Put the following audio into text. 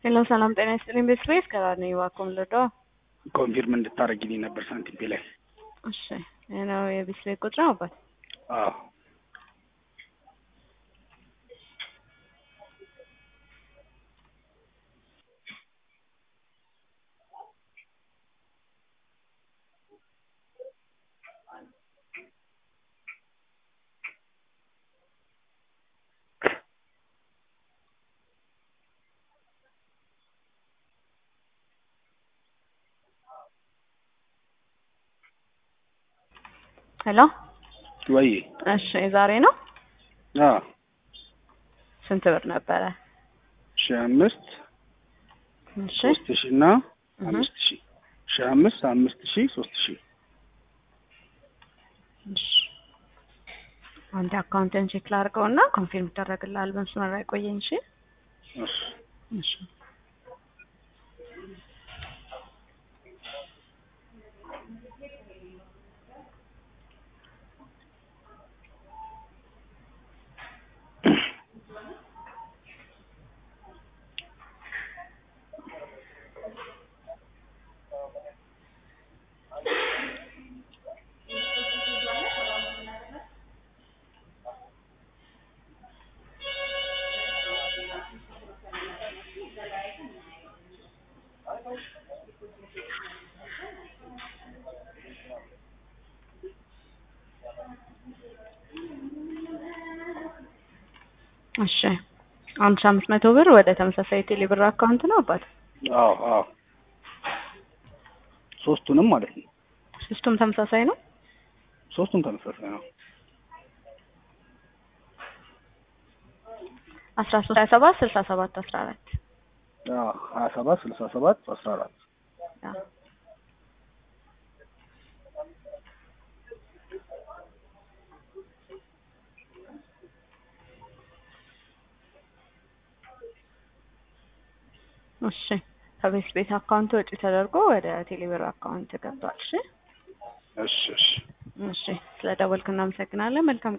ሄሎ ሰላም ጤና ይስጥልኝ። ቤተሰቤ ከራኔ ዋኮም ልዶ ኮንፊርም እንድታደርጊልኝ ነበር ሳንቲም ላይ። እሺ ይህ ነው የቤተሰቤ ቁጥር አባት አዎ ሄሎ ወይ እሺ የዛሬ ነው አዎ ስንት ብር ነበረ? ሺህ አምስት እሺ ሶስት ሺህ እና አምስት ሺህ ሺህ አምስት አምስት ሺህ ሶስት ሺህ እሺ አንድ አካውንትን ቼክ ላድርገው እና ኮንፊርም ይደረግልሃል። በመስመር ላይ ቆየኝ። እሺ እሺ እሺ እሺ አንድ ሺህ አምስት መቶ ብር ወደ ተመሳሳይ ቴሌ ብር አካውንት ነው አባት። አዎ አዎ ሶስቱንም ማለት ነው። ሶስቱም ተመሳሳይ ነው። ሶስቱም ተመሳሳይ ነው። አስራ ሶስት ሀያ ሰባት ስልሳ ሰባት አስራ አራት አዎ ሀያ ሰባት ስልሳ ሰባት አስራ አራት እሺ ከቤት ቤት አካውንት ወጪ ተደርጎ ወደ ቴሌብር አካውንት ገብቷል። እሺ እሺ እሺ እሺ ስለ ደወልክ እናመሰግናለን። መልካም